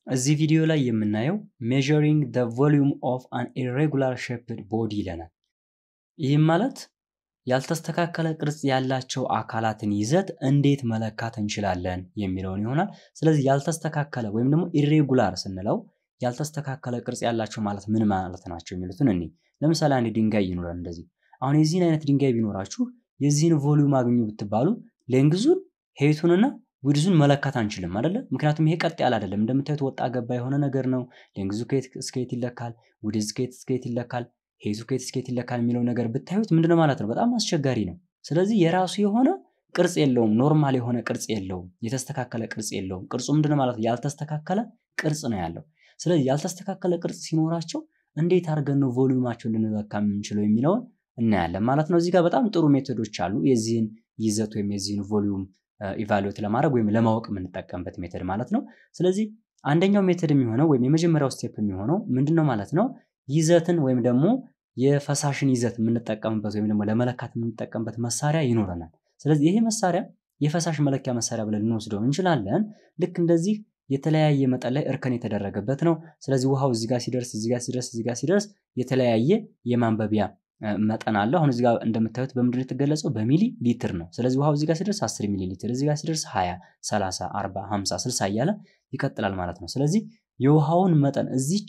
እዚህ ቪዲዮ ላይ የምናየው ሜዠሪንግ ዘ ቮሊዩም ኦፍ አን ኢሬጉላር ሼፕድ ቦዲ ይለናል። ይህም ማለት ያልተስተካከለ ቅርጽ ያላቸው አካላትን ይዘት እንዴት መለካት እንችላለን የሚለውን ይሆናል። ስለዚህ ያልተስተካከለ ወይም ደግሞ ኢሬጉላር ስንለው ያልተስተካከለ ቅርጽ ያላቸው ማለት ምን ማለት ናቸው የሚሉትን እኔ ለምሳሌ አንድ ድንጋይ ይኖራል እንደዚህ። አሁን የዚህን አይነት ድንጋይ ቢኖራችሁ የዚህን ቮሊዩም አግኙ ብትባሉ ሌንግዙን ሄቱንና ዊድዙን መለካት አንችልም አይደለ? ምክንያቱም ይሄ ቀጥ ያለ አይደለም። እንደምታዩት ወጣ ገባ የሆነ ነገር ነው። ሌንግዙ ከየት እስከ የት ይለካል፣ ዊድዝ ከየት እስከ የት ይለካል፣ ሄቱ ከየት እስከ የት ይለካል የሚለው ነገር ብታዩት ምንድነው ማለት ነው? በጣም አስቸጋሪ ነው። ስለዚህ የራሱ የሆነ ቅርጽ የለውም። ኖርማል የሆነ ቅርጽ የለውም። የተስተካከለ ቅርጽ የለውም። ቅርጹ ምንድነው ማለት ነው? ያልተስተካከለ ቅርጽ ነው ያለው። ስለዚህ ያልተስተካከለ ቅርጽ ሲኖራቸው እንዴት አድርገን ነው ቮሊዩማቸውን ልንለካ የምንችለው የሚለውን እናያለን ማለት ነው። እዚህ ጋር በጣም ጥሩ ሜቶዶች አሉ የዚህን ይዘት ወይም የዚህን ቮሊዩም ኢቫሉዌት ለማድረግ ወይም ለማወቅ የምንጠቀምበት ሜተድ ማለት ነው። ስለዚህ አንደኛው ሜተድ የሚሆነው ወይም የመጀመሪያው ስቴፕ የሚሆነው ምንድነው ማለት ነው ይዘትን ወይም ደግሞ የፈሳሽን ይዘት የምንጠቀምበት ወይም ደግሞ ለመለካት የምንጠቀምበት መሳሪያ ይኖረናል። ስለዚህ ይሄ መሳሪያ የፈሳሽ መለኪያ መሳሪያ ብለን ልንወስደው እንችላለን። ልክ እንደዚህ የተለያየ መጠን ላይ እርከን የተደረገበት ነው። ስለዚህ ውሃው እዚህ ጋር ሲደርስ እዚህ ጋር ሲደርስ እዚህ ጋር ሲደርስ የተለያየ የማንበቢያ መጠን አለው። አሁን እዚህ ጋር እንደምታዩት በምንድን የተገለጸው በሚሊ ሊትር ነው። ስለዚህ ውሃው እዚህ ጋር ሲደርስ 10 ሚሊ ሊትር፣ እዚህ ጋር ሲደርስ 20፣ 30፣ 40፣ 50፣ 60 እያለ ይቀጥላል ማለት ነው። ስለዚህ የውሃውን መጠን እዚች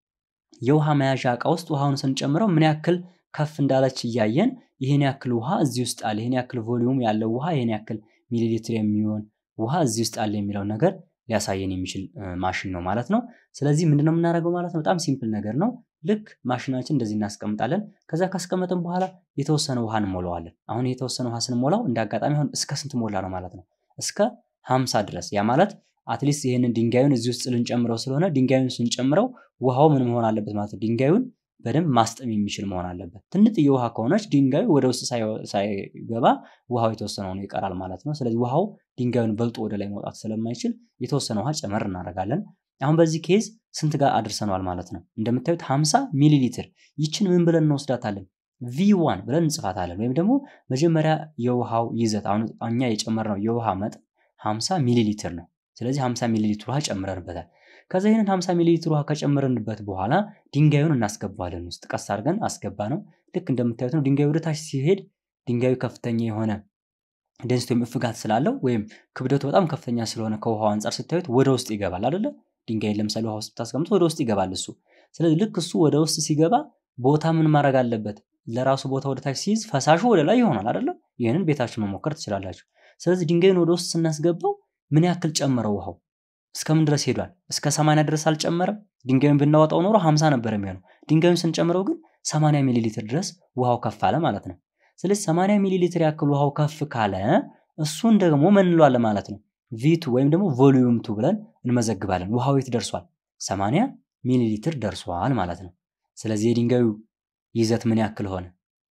የውሃ መያዣ እቃ ውስጥ ውሃውን ስንጨምረው ምን ያክል ከፍ እንዳለች እያየን ይህን ያክል ውሃ እዚህ ውስጥ አለ፣ ይህን ያክል ቮሊዩም ያለው ውሃ፣ ይህን ያክል ሚሊ ሊትር የሚሆን ውሃ እዚህ ውስጥ አለ የሚለው ነገር ሊያሳየን የሚችል ማሽን ነው ማለት ነው። ስለዚህ ምንድነው የምናደርገው ማለት ነው? በጣም ሲምፕል ነገር ነው። ልክ ማሽናችን እንደዚህ እናስቀምጣለን። ከዛ ካስቀመጥን በኋላ የተወሰነ ውሃ እንሞላዋለን። አሁን የተወሰነ ውሃ ስንሞላው እንደ አጋጣሚ አሁን እስከ ስንት ሞላ ነው ማለት ነው? እስከ ሀምሳ ድረስ ያ ማለት አትሊስት ይህንን ድንጋዩን እዚህ ውስጥ ልንጨምረው ስለሆነ ድንጋዩን ስንጨምረው ውሃው ምን መሆን አለበት ማለት ነው? ድንጋዩን በደንብ ማስጠም የሚችል መሆን አለበት። ትንጥዬ ውሃ ከሆነች ድንጋዩ ወደ ውስጥ ሳይገባ ውሃው የተወሰነ ሆኖ ይቀራል ማለት ነው። ስለዚህ ውሃው ድንጋዩን በልጦ ወደ ላይ መውጣት ስለማይችል የተወሰነ ውሃ ጨመር እናደርጋለን። አሁን በዚህ ኬዝ ስንት ጋር አድርሰነዋል ማለት ነው? እንደምታዩት 50 ሚሊ ሊትር። ይችን ምን ብለን እንወስዳታለን? ቪዋን ብለን እንጽፋታለን። ወይም ደግሞ መጀመሪያ የውሃው ይዘት አሁን እኛ የጨመርነው የውሃ መጠን 50 ሚሊ ሊትር ነው። ስለዚህ 50 ሚሊ ሊትር ውሃ ጨምረንበታል። ከዛ ይህንን 50 ሚሊ ሊትር ውሃ ከጨመረንበት በኋላ ድንጋዩን እናስገባዋለን ውስጥ ቀስ አድርገን አስገባ ነው። ልክ እንደምታዩት ነው። ድንጋዩ ወደ ታች ሲሄድ ድንጋዩ ከፍተኛ የሆነ ዴንሲቲ ወይም እፍጋት ስላለው ወይም ክብደቱ በጣም ከፍተኛ ስለሆነ ከውሃው አንጻር ስታዩት ወደ ውስጥ ይገባል አይደለ? ድንጋይን ለምሳሌ ውሃ ውስጥ ብታስቀምጡ ወደ ውስጥ ይገባል እሱ። ስለዚህ ልክ እሱ ወደ ውስጥ ሲገባ ቦታ ምን ማድረግ አለበት? ለራሱ ቦታ ወደ ታች ሲይዝ ፈሳሹ ወደ ላይ ይሆናል አይደለ? ይህንን ቤታችሁ መሞከር ትችላላችሁ። ስለዚህ ድንጋዩን ወደ ውስጥ ስናስገባው ምን ያክል ጨመረው ውሃው? እስከምን ድረስ ሄዷል? እስከ 80 ድረስ አልጨመረም። ድንጋዩን ብናወጣው ኖሮ 50 ነበር የሚሆነው። ድንጋዩን ስንጨምረው ግን 80 ሚሊ ሊትር ድረስ ውሃው ከፍ አለ ማለት ነው። ስለዚህ 80 ሚሊ ሊትር ያክል ውሃው ከፍ ካለ እሱን ደግሞ ምን እንለዋለን ማለት ነው? ቪቱ ወይም ደግሞ ቮሊዩም ቱ ብለን እንመዘግባለን። ውሃው የት ደርሷል? 80 ሚሊ ሊትር ደርሷል ማለት ነው። ስለዚህ የድንጋዩ ይዘት ምን ያክል ሆነ?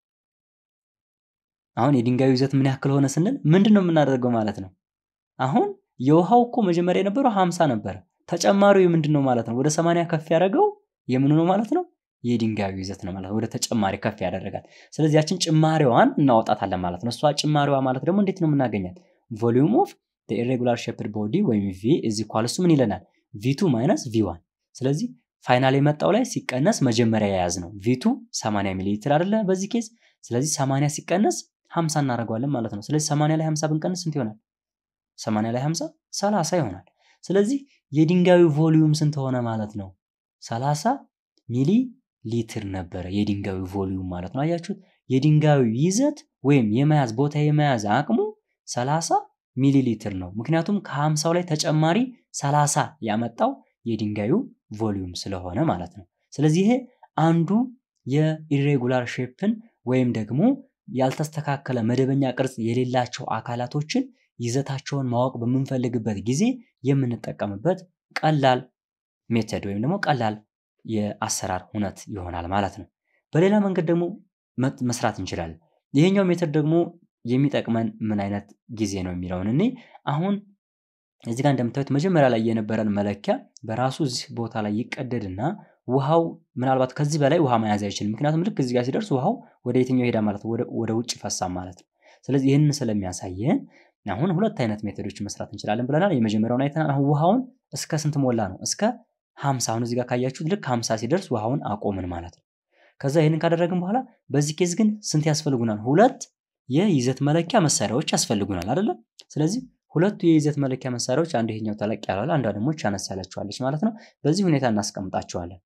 አሁን የድንጋዩ ይዘት ምን ያክል ሆነ ስንል ምንድን ነው የምናደርገው ማለት ነው? አሁን የውሃው እኮ መጀመሪያ የነበረው 50 ነበረ። ተጨማሪው ምንድን ነው ማለት ነው? ወደ 80 ከፍ ያደረገው የምኑ ነው ማለት ነው? የድንጋዩ ይዘት ነው ማለት ነው። ወደ ተጨማሪ ከፍ ያደረጋል። ስለዚህ ያችን ጭማሪዋን እናወጣታለን ማለት ነው። እሷ ጭማሪዋ ማለት ደግሞ እንዴት ነው የምናገኛት? ቮሊዩም ኦፍ ኢሬጉላር ሼፕድ ቦዲ ወይም ቪ እዚ ኳልሱ ምን ይለናል? ቪቱ ማይነስ ቪዋን። ስለዚህ ፋይናል የመጣው ላይ ሲቀነስ መጀመሪያ የያዝ ነው ቪቱ 80 ሚሊ ሊትር አይደለ በዚህ ኬዝ። ስለዚህ 80 ሲቀነስ 50 እናደርገዋለን ማለት ነው። ስለዚህ 80 ላይ 50 ብንቀንስ ስንት ይሆናል? 80 ላይ 50 30 ይሆናል። ስለዚህ የድንጋዩ ቮሊዩም ስንት ሆነ ማለት ነው? 30 ሚሊ ሊትር ነበረ የድንጋዩ ቮሊዩም ማለት ነው። አያችሁት? የድንጋዩ ይዘት ወይም የመያዝ ቦታ የመያዝ አቅሙ 30 ሚሊ ሊትር ነው። ምክንያቱም ከ50 ላይ ተጨማሪ 30 ያመጣው የድንጋዩ ቮሊዩም ስለሆነ ማለት ነው። ስለዚህ ይሄ አንዱ የኢሬጉላር ሼፕን ወይም ደግሞ ያልተስተካከለ መደበኛ ቅርጽ የሌላቸው አካላቶችን ይዘታቸውን ማወቅ በምንፈልግበት ጊዜ የምንጠቀምበት ቀላል ሜተድ ወይም ደግሞ ቀላል የአሰራር እውነት ይሆናል ማለት ነው። በሌላ መንገድ ደግሞ መስራት እንችላለን። ይሄኛው ሜተድ ደግሞ የሚጠቅመን ምን አይነት ጊዜ ነው የሚለውን እኔ አሁን እዚህ ጋር እንደምታዩት መጀመሪያ ላይ የነበረን መለኪያ በራሱ እዚህ ቦታ ላይ ይቀደድና ውሃው ምናልባት ከዚህ በላይ ውሃ መያዝ አይችልም። ምክንያቱም ልክ እዚህ ጋር ሲደርስ ውሃው ወደ የትኛው ሄዳ ማለት ወደ ውጭ ፈሳ ማለት ነው። ስለዚህ ይህንን ስለሚያሳየን አሁን ሁለት አይነት ሜቶዶችን መስራት እንችላለን ብለናል። የመጀመሪያውን አይተናል። አሁን ውሃውን እስከ ስንት ሞላ ነው? እስከ 50 አሁን እዚህ ጋር ካያችሁት ልክ 50 ሲደርስ ውሃውን አቆምን ማለት ነው። ከዛ ይህንን ካደረግን በኋላ በዚህ ኬዝ ግን ስንት ያስፈልጉናል? ሁለት የይዘት መለኪያ መሳሪያዎች ያስፈልጉናል አይደለም? ስለዚህ ሁለቱ የይዘት መለኪያ መሳሪያዎች አንዱ ይሄኛው ተለቅ ያለዋል፣ አንዷ ደግሞ አነስ ያለችዋለች ማለት ነው። በዚህ ሁኔታ እናስቀምጣቸዋለን።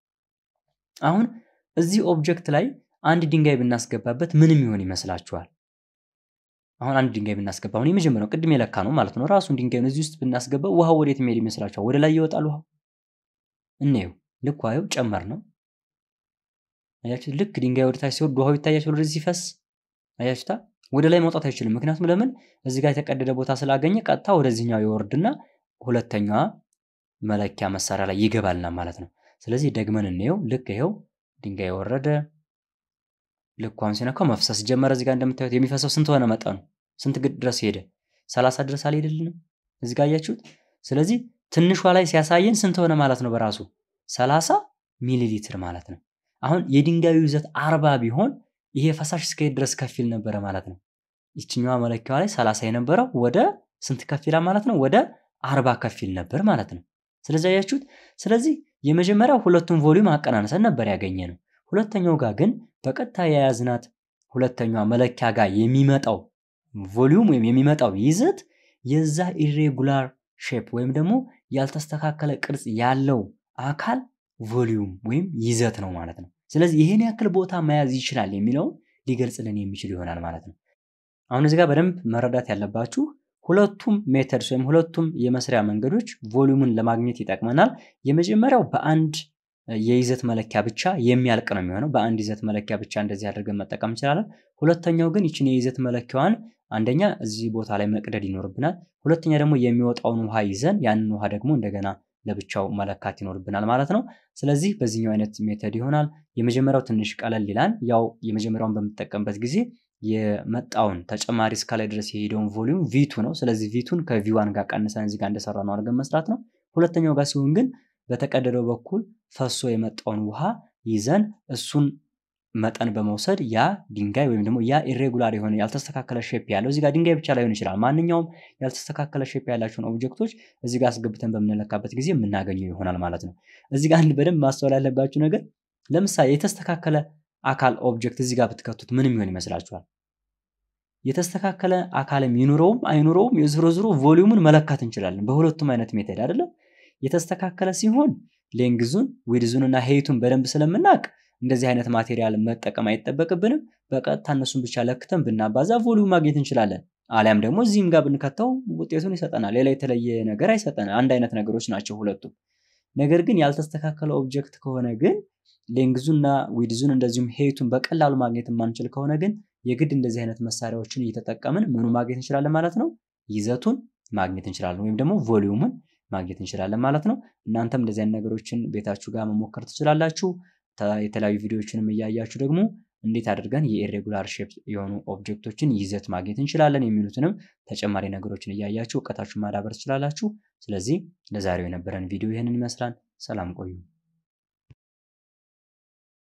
አሁን እዚህ ኦብጀክት ላይ አንድ ድንጋይ ብናስገባበት ምንም ይሆን ይመስላችኋል? አሁን አንድ ድንጋይ ብናስገባ አሁን የመጀመሪያው ቅድም የለካ ነው ማለት ነው። ራሱን ድንጋዩን እዚህ ውስጥ ብናስገባ ውሃው ወዴት የሚሄድ ይመስላችኋል? ወደ ላይ ይወጣል ውሃው። እንየው፣ ልክ ውሃው ጨመር ነው። አያችሁ፣ ልክ ድንጋይ ወደ ታች ሲወርድ ውሃው ይታያችሁ፣ ወደዚህ ሲፈስ አያችሁታ። ወደ ላይ መውጣት አይችልም። ምክንያቱም ለምን? እዚህ ጋር የተቀደደ ቦታ ስላገኘ ቀጥታ ወደዚህኛው ይወርድና ሁለተኛዋ መለኪያ መሳሪያ ላይ ይገባልና ማለት ነው። ስለዚህ ደግመን እንየው። ልክ ይሄው ድንጋይ ወረደ። ልክ አሁን ሲነካው መፍሰስ ጀመረ። እዚህ ጋር እንደምታዩት የሚፈሰው ስንት ሆነ? መጠኑ ስንት ድረስ ሄደ? ሰላሳ ድረስ አልሄደልንም? እዚህ ጋር አያችሁት። ስለዚህ ትንሿ ላይ ሲያሳየን ስንት ሆነ ማለት ነው? በራሱ ሰላሳ ሚሊ ሊትር ማለት ነው። አሁን የድንጋዩ ይዘት አርባ ቢሆን ይሄ ፈሳሽ እስከሄድ ድረስ ከፊል ነበረ ማለት ነው። ይችኛዋ መለኪያዋ ላይ ሰላሳ የነበረው ወደ ስንት ከፊላ ማለት ነው? ወደ አርባ ከፊል ነበር ማለት ነው። ስለዚህ አያችሁት። ስለዚህ የመጀመሪያው ሁለቱን ቮሊዩም አቀናንሰን ነበር ያገኘ ነው። ሁለተኛው ጋር ግን በቀጥታ የያዝናት ሁለተኛዋ መለኪያ ጋር የሚመጣው ቮሊዩም ወይም የሚመጣው ይዘት የዛ ኢሬጉላር ሼፕ ወይም ደግሞ ያልተስተካከለ ቅርጽ ያለው አካል ቮሊዩም ወይም ይዘት ነው ማለት ነው። ስለዚህ ይህን ያክል ቦታ መያዝ ይችላል የሚለውን ሊገልጽልን የሚችል ይሆናል ማለት ነው። አሁን እዚህ ጋር በደንብ መረዳት ያለባችሁ ሁለቱም ሜተድስ ወይም ሁለቱም የመስሪያ መንገዶች ቮሊዩምን ለማግኘት ይጠቅመናል። የመጀመሪያው በአንድ የይዘት መለኪያ ብቻ የሚያልቅ ነው የሚሆነው። በአንድ ይዘት መለኪያ ብቻ እንደዚህ አድርገን መጠቀም እንችላለን። ሁለተኛው ግን ይችን የይዘት መለኪያዋን አንደኛ እዚህ ቦታ ላይ መቅደድ ይኖርብናል። ሁለተኛ ደግሞ የሚወጣውን ውሃ ይዘን ያንን ውሃ ደግሞ እንደገና ለብቻው መለካት ይኖርብናል ማለት ነው። ስለዚህ በዚህኛው አይነት ሜተድ ይሆናል። የመጀመሪያው ትንሽ ቀለል ይላል። ያው የመጀመሪያውን በምጠቀምበት ጊዜ የመጣውን ተጨማሪ እስከላይ ድረስ የሄደውን ቮሊዩም ቪቱ ነው። ስለዚህ ቪቱን ከቪዋን ጋር ቀንሰን እዚህ ጋር እንደሰራ ነው አድርገን መስራት ነው። ሁለተኛው ጋር ሲሆን ግን በተቀደደው በኩል ፈሶ የመጣውን ውሃ ይዘን እሱን መጠን በመውሰድ ያ ድንጋይ ወይም ደግሞ ያ ኢሬጉላር የሆነ ያልተስተካከለ ሼፕ ያለው እዚህ ጋር ድንጋይ ብቻ ላይሆን ይችላል። ማንኛውም ያልተስተካከለ ሼፕ ያላቸውን ኦብጀክቶች እዚህ ጋር አስገብተን በምንለካበት ጊዜ የምናገኘው ይሆናል ማለት ነው። እዚህ ጋር በደንብ ማስተዋል ያለባችሁ ነገር ለምሳሌ የተስተካከለ አካል ኦብጀክት እዚህ ጋር ብትከቱት ምን የሚሆን ይመስላችኋል? የተስተካከለ አካልም ይኑረውም አይኑረውም የዝሮ ዝሮ ቮሊዩምን መለካት እንችላለን በሁለቱም አይነት ሜተድ አይደለም። የተስተካከለ ሲሆን ሌንግዙን ዊድዙን እና ሄይቱን በደንብ ስለምናውቅ እንደዚህ አይነት ማቴሪያል መጠቀም አይጠበቅብንም። በቀጥታ እነሱን ብቻ ለክተን ብናባዛ ቮሊዩም ማግኘት እንችላለን። አሊያም ደግሞ እዚህም ጋር ብንከተው ውጤቱን ይሰጠናል። ሌላ የተለየ ነገር አይሰጠን። አንድ አይነት ነገሮች ናቸው ሁለቱም። ነገር ግን ያልተስተካከለ ኦብጀክት ከሆነ ግን ሌንግዙና ዊድዙን እንደዚሁም ሄይቱን በቀላሉ ማግኘት የማንችል ከሆነ ግን የግድ እንደዚህ አይነት መሳሪያዎችን እየተጠቀምን ምኑ ማግኘት እንችላለን ማለት ነው። ይዘቱን ማግኘት እንችላለን ወይም ደግሞ ቮሊዩምን ማግኘት እንችላለን ማለት ነው። እናንተም እንደዚህ አይነት ነገሮችን ቤታችሁ ጋር መሞከር ትችላላችሁ። የተለያዩ ቪዲዮዎችንም እያያችሁ ደግሞ እንዴት አድርገን የኢሬጉላር ሼፕ የሆኑ ኦብጀክቶችን ይዘት ማግኘት እንችላለን የሚሉትንም ተጨማሪ ነገሮችን እያያችሁ እውቀታችሁን ማዳበር ትችላላችሁ። ስለዚህ ለዛሬው የነበረን ቪዲዮ ይህንን ይመስላል። ሰላም ቆዩ።